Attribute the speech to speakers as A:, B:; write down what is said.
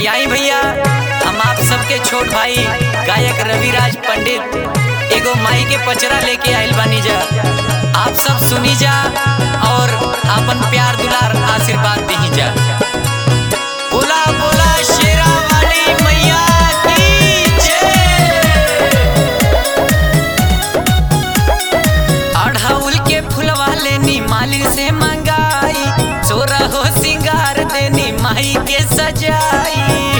A: कि आई भैया हम आप सबके छोट भाई गायक रविराज पंडित एगो माई के पचरा लेके आइल बानी जा आप सब सुनी जा और अपन प्यार दुलार आशीर्वाद दी जा बोला बोला शेरा वाली मैया की जय अढ़ौल के फुलवा लेनी मालिन से मंगाई सोरा हो सिंगार देनी माई के सजाई